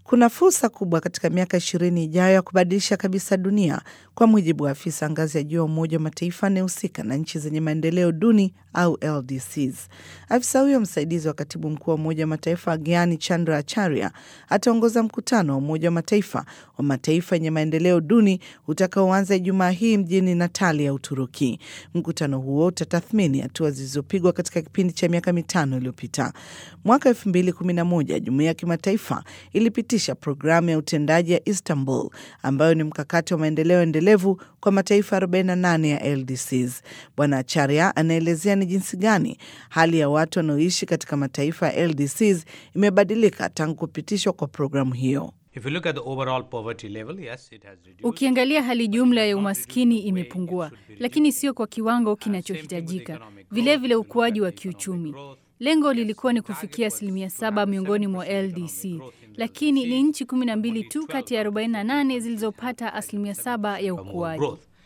Kuna fursa kubwa katika miaka ishirini ijayo ya kubadilisha kabisa dunia, kwa mujibu wa afisa ngazi ya juu ya Umoja wa Mataifa anayehusika na nchi zenye maendeleo duni au LDCs. Afisa huyo msaidizi wa katibu mkuu wa Umoja wa Mataifa Gianni Chandra Acharya ataongoza mkutano wa Umoja wa Mataifa wa mataifa yenye maendeleo duni utakaoanza Ijumaa hii mjini Natali ya Uturuki. Mkutano huo utatathmini hatua zilizopigwa katika kipindi cha miaka mitano iliyopita. Mwaka elfu mbili kumi na moja jumuiya ya kimataifa ilipitisha programu ya utendaji ya Istanbul ambayo ni mkakati wa maendeleo endelevu kwa mataifa 48 ya LDCs. Bwana Acharya anaelezea ni jinsi gani hali ya watu wanaoishi katika mataifa ya LDCs imebadilika tangu kupitishwa kwa programu hiyo. Ukiangalia hali jumla ya umaskini imepungua, lakini sio kwa kiwango kinachohitajika. Vilevile ukuaji wa kiuchumi Lengo lilikuwa ni kufikia asilimia saba miongoni mwa LDC, lakini ni nchi 12 tu kati ya 48 zilizopata asilimia saba ya ukuaji.